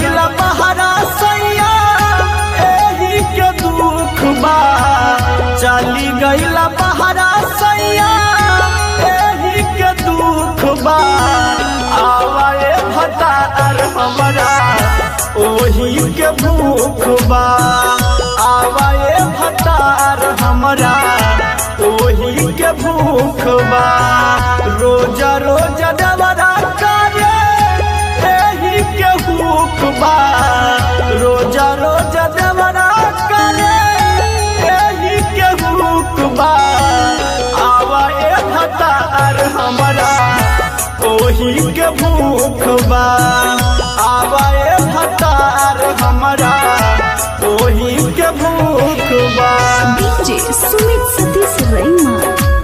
गईला बहरा सैया एही के दुख बा चली गईला बहरा सैया एही के दुख बा आवाए भतार हमरा ओही के भूख बा आवाए भतार हमरा ओही के भूख बा रोजा रोजा डबरा करे एही के भूख बा रोजा रोजा डबरा करे एही के भूख बा आवा ए भतार हमरा ओही के भूख बा आवा ए भतार हमरा ओही के भूख बा DJ Sumit Satish Raima.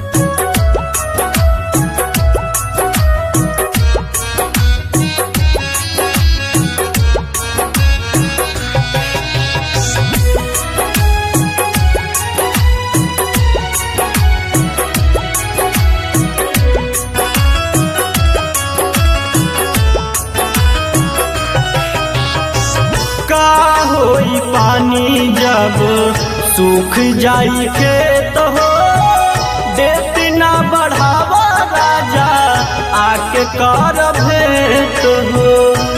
का होई पानी जब सूख जाई खेत हो देती ना बढ़ावा राजा आके कर भेंट हो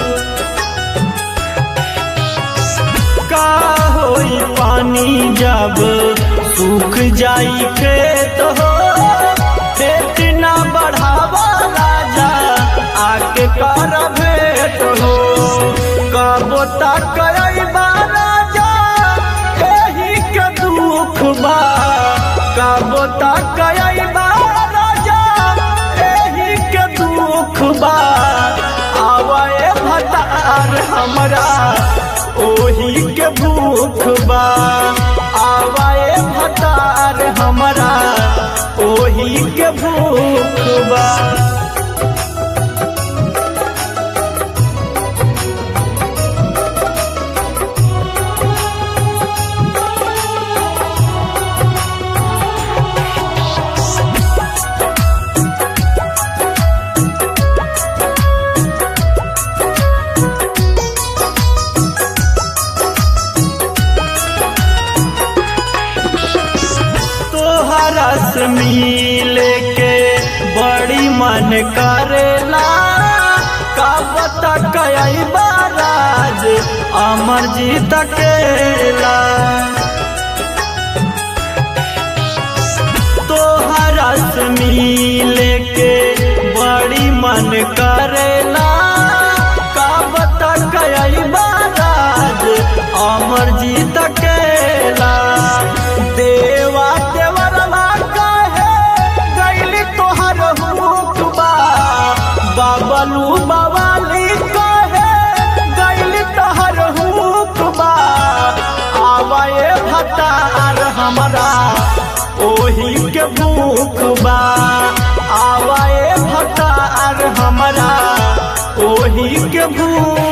का होई पानी जब सूख जाई खेत हो देती ना बढ़ावा राजा आके कर भेंट हो कबो तक अइबा राजा एही के दुख बा कबो तक अइबा राजा एही के दुख बा आवे भतार हमरा ओही के भूख बा आवे भतार हमरा ओही के भूख बा तोहरा से मिले के बड़ी मन करेला कब तक अइबा राज अमर जी तकेला तोहरा से मिले के बड़ी मन करेला कब तक अइबा राज अमर जी तकेला देवा देवरवा कहे गैली तोहर हुकबा बाबलू बवाली कहे गैली तोहर हुकबा आवे भतार हमरा ओही के भूख बा आवे भतार हमरा ओही के भूख